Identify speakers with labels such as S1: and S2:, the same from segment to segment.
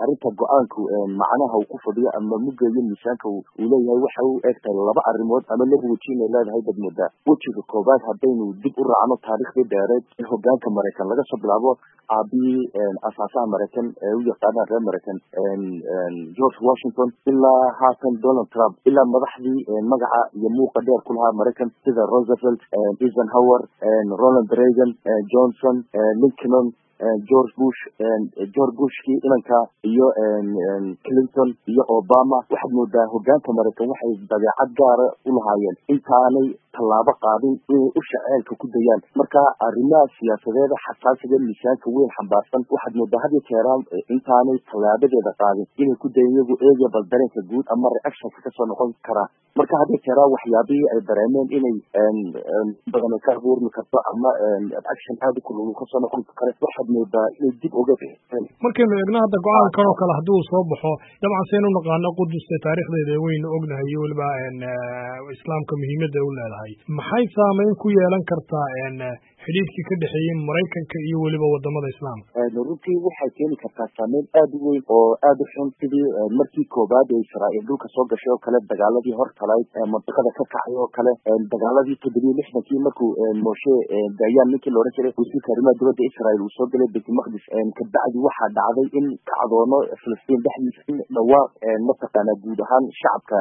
S1: arrinta go-aanku macnaha uu ku fadhiyo ama mugeeyo miisaanka uu leeyahay waxa u egtahay laba arrimood ama laba weji inay leedahay dad moodaa wejiga koobaad haddaynu dib u raacno taariikhdii dheereed ee hogaanka maraykan laga soo bilaabo aabihii asaasaha maraykan ee u yaqaanaan reer maraykan george washington ilaa haatan donald trump ilaa madaxdii magaca iyo muuqa dheer ku lahaa maraykan sida roosevelt eisenhower ronald reagan johnson lincoln george bush george bushkii inanka iyo clinton iyo obama waxaad moodaa hogaanka maraykan waxay dabeecad gaara u lahaayeen intaanay tallaabo qaadin inay u shaceelka ku dayaan marka arrimaha siyaasadeeda xasaasiga miisaanka weyn xambaarsan waxaad moodaa had iyo jeeraan intaanay tallaabadeeda qaadin inay ku dayan iyagu eegya bal dareenka guud ama reactionka kasoo noqon karaa marka had iyo jeeraan waxyaabihii ay dareemeen inay badan ay ka abuurmi karto ama reaction aada u kulul kasoo noqon kare waxaad moodaa inay dib uga
S2: markaynu eegno hadda go-aankan oo kale haddii uu soo baxo dabcan saynu naqaano quduste taariikhdeeda waynu ognahay iyo weliba islaamka muhiimadda u leedahay maxay saameyn ku yeelan kartaa xidhiidhkii ka dhexeeyey maraykanka iyo weliba wadamada islaamka
S1: runtii waxay keeni kartaa saameyn aada u weyn oo aada u xun sidii markii koobaad ee israa'iil dhulka soo gashay oo kale dagaaladii hortalayd mantiqada ka kacay oo kale dagaaladii toddobiyo lixdankii markuu moshe dayaan ninkii laodhan jiray wasiirka arrimaha dibadda israa'iil uu soo galay baytulmaqdis kabacdi waxaa dhacday in kacdoono filistiin dhexdiisa in dhawaaq mataqaana guud ahaan shacabka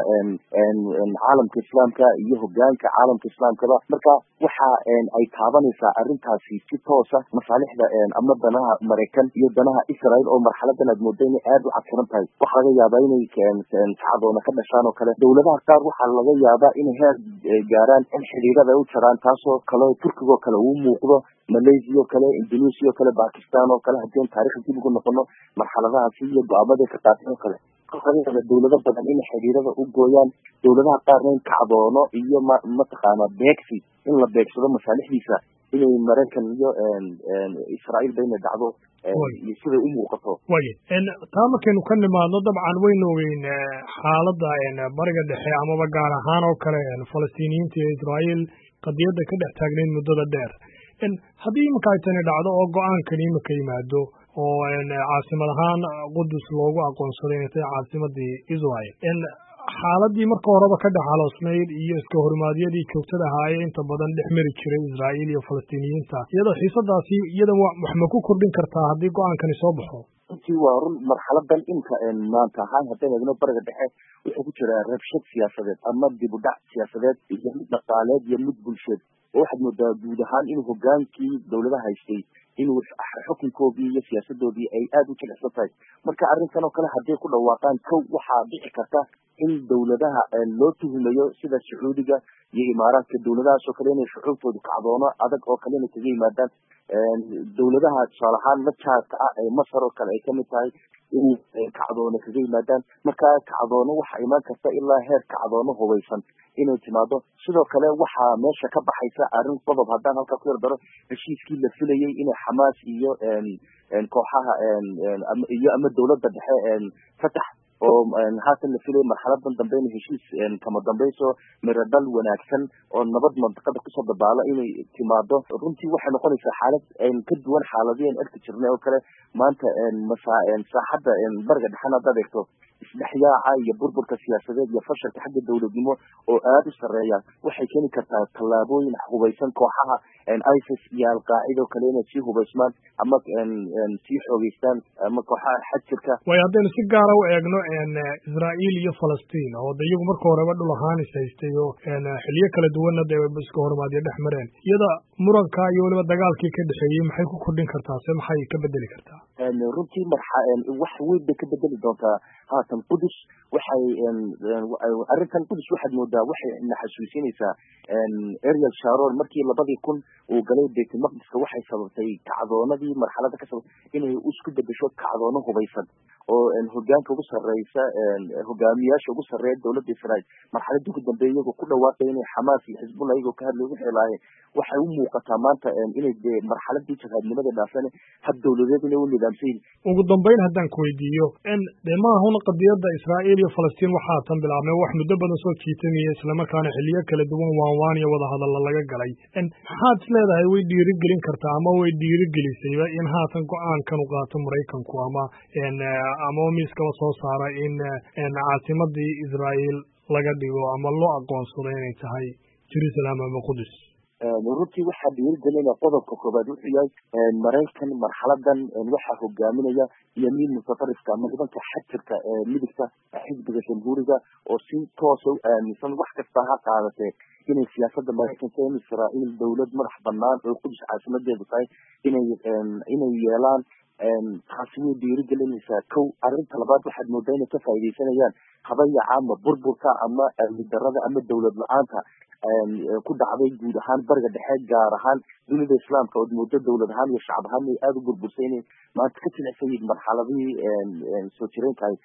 S1: caalamka islaamka iyo hogaanka caalamka islaamkaba marka waxa ay taabanaysaa arrintaasi si toosa masaalixda ama danaha maraykan iyo danaha israel oo marxaladan aad mooda inay aada u cadkiran tahay waxaa laga yaabaa inay kacdoona ka dhashaan oo kale dowladaha qaar waxaa laga yaabaa inay heer gaaraan in xidhiirada ay u jaraan taasoo kale turkiga oo kale uu muuqdo malaysia oo kale indonesia oo kale bakistan oo kale haddii an taarikhda dib ugu noqono marxaladahaasi iyo go-aamada ka qaatay oo kale dowlado badan inay xidhiirada u gooyaan dowladaha qaarna in kacdoono iyo ma mataqaana beegsi in la beegsado masaalixdiisa inay maraykan iyo israa'iilba inay dhacdo iyo siday u muuqato
S2: waya taa markaynu ka nimaadno dabcan waynu ogeyn xaaladda bariga dhexe amaba gaar ahaan oo kale falastiiniyiinta iyo israa'iil qadiyadda ka dhex taagnayd muddada dheer haddii iminka ay tani dhacdo oo go-aankan imika yimaado oo caasimad ahaan qudus loogu aqoonsaday inay tahay caasimadii israel xaaladii marka horeba ka dhex haloosnayd iyo iska hormaadyadii joogtada ahaayee inta badan dhex mari jiray israa'iil iyo falastiiniyiinta iyadoo xiisadaasi iyada wax ma ku kordhin kartaa haddii go-aankani soo baxo
S1: runtii waa run marxaladan imka maanta ahaan haddaynu eegno bariga dhexe wuxuu ku jiraa rabshad siyaasadeed ama dib u dhac siyaasadeed iyo mid dhaqaaleed iyo mid bulsheed oo waxaad moodaa guud ahaan inuu hogaankii dowladaha haystay inuu xukunkoodii iyo siyaasadoodii ay aada u jilicsan tahay marka arrintan oo kale hadday ku dhawaaqaan kow waxaa dhici karta in dowladaha loo tuhumayo sida sacuudiga iyo imaaraadka dowladahaas oo kale inay shucuubtoodu kacdoono adag oo kale inay kaga yimaadaan dowladaha tusaale ahaan la jaarka ah ee masar oo kale ay kamid tahay inay kacdoono kaga yimaadaan marka kacdoono waxaa imaan karta ilaa heer kacdoono hubaysan inay timaado sidoo kale waxaa meesha ka baxaysa arrin qodob haddaan halkaa ku yar daro heshiiskii la filayay inay xamaas iyo kooxaha iyo ama dowladda dhexe fatax oo haatan la filaya marxaladan dambe in heshiis kama dambayso miradhal wanaagsan oo nabad mantiqada kusoo dabaalo inay timaado runtii waxay noqonaysaa xaalad ka duwan xaaladii an arki jirnay oo kale maanta saaxadda bariga dhexena haddaad eegto isdhexyaaca iyo burburka siyaasadeed iyo fashalka xagga dowladnimo oo aada u sarreeya waxay keeni kartaa tallaabooyin hubaysan kooxaha isis iyo alqaacida oo kale inay sii hubaysmaan ama sii xoogeystaan ama kooxaha xajirka
S2: waayo haddaynu si gaara u eegno israa'iil iyo falastiin oo de iyagu marka horeba dhul ahaan is haystay oo xiliyo kala duwanna dee iska hormaadyo dhex mareen iyada muranka iyo weliba dagaalkii ka dhexeeyey maxay ku kordhin kartaa se maxay ka bedeli kartaa
S1: runtii marxa wax weyn bay ka bedeli doontaa haatan qudus waxay arrintan qudus waxaad moodaa waxay na xasuusinaysaa ariel sharon markii labadii kun uu galay baytulmaqdiska waxay sababtay kacdoonadii marxalada ka sabab inay isku bedesho kacdoono hubaysan oo hogaanka ugu sarreysa hogaamiyaasha ugu sarreeya dowladda israa'iil marxaladii ugu dambeeya iyagoo ku dhawaaqay inay xamaas iyo xisbullah iyagoo ka hadlay wixii lahaayeen waxay u muuqataa maanta inay dee marxaladii jahaadnimada dhaafeen hab dowladeed inay u nidaamsan yihin
S2: ugu dambeyn haddaan ku weydiiyo dee maahun qadiyadda israa'iil iyo falastiin waxaa tan bilaabmay wax muddo badan soo jiitamaya islamarkaana xiliyo kala duwan waanwaan iyo wadahadalla laga galay maxaad is leedahay way dhiirigelin kartaa ama way dhiirigelisayba in haatan go-aankan u qaato maraykanku ama ama miiskaba soo saara in caasimadii israael laga dhigo ama loo aqoonsado inay tahay jerusalem ama qudus
S1: runtii waxaa dhiirigelinaya qodobka koobaad wuxuu yahay maraykan marxaladan waxaa hogaaminaya yamiin mutatarifka ama nimanka xajirka ee midigta xisbiga jamhuuriga oo si toosa u aaminsan wax kasta ha qaadatee inay siyaasada maraykanka in israael dowlad madax banaan oo qudus caasimadeedu tahay inay inay yeelaan taasi way dhiirigelinaysaa kow arrinta labaad waxaad moodaa inay ka faaidaysanayaan habayaca ama burburka ama amni darada ama dowlad la-aanta ku dhacday guud ahaan bariga dhexe gaar ahaan dunida islaamka ood moodo dowlad ahaan iyo shacab ahaan ay aada u burbursay inay maanta ka jilicsan yihiin marxaladihii soo jireenkahay